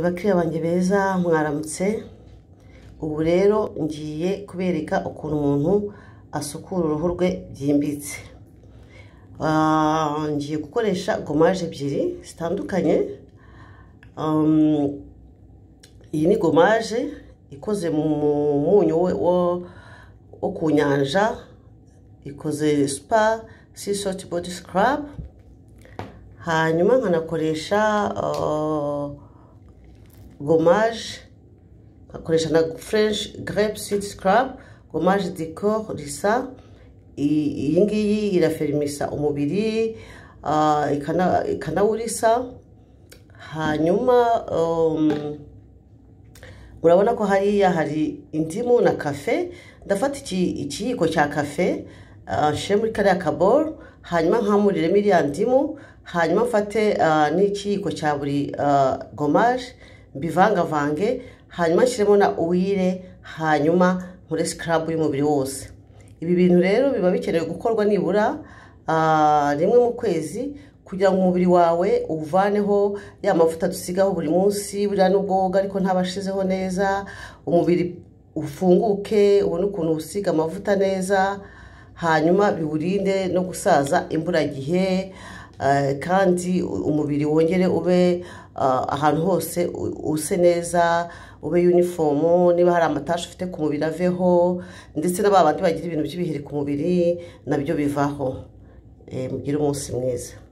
bakiriya banjye beza mwaramutse ubu rero ngiye kubereka ukuntu umuntu asukura uruhu rwe byimbitse ngiye gukoresha gomaje ebyiri zitandukanye iyi ni gomaje ikoze mu munyu wo ku nyanja ikoze supa sisoti bodi sikarabu hanyuma nkanakoresha gomaje nkakoresha na fureshi gerepu sidi sikarabu gomaje dikoro risa iyi ngiyi iraferimisa umubiri ikanawurisa hanyuma murabona ko hariya hari indimu na kafe ndafata ikiyiko cya kafe nshyire muri kariya kaboro hanyuma nkamuriremo iriya ndimu hanyuma mfate n'ikiyiko cya buri gomaje mbivangavange hanyuma nshyiremo na uwire hanyuma nkore sikarabu y'umubiri wose ibi bintu rero biba bikenewe gukorwa nibura rimwe mu kwezi kugira ngo umubiri wawe uvaneho ya mavuta dusigaho buri munsi buriya nubwo woga ariko ntabashizeho neza umubiri ufunguke ubone ukuntu usiga amavuta neza hanyuma biwurinde no gusaza imburagihe kandi umubiri wongere ube ahantu hose use neza ube yunifomu niba hari amatashi ufite ku mubiri aveho ndetse n'aba bandi bagira ibintu by'ibiheri ku mubiri nabyo bivaho mugire umunsi mwiza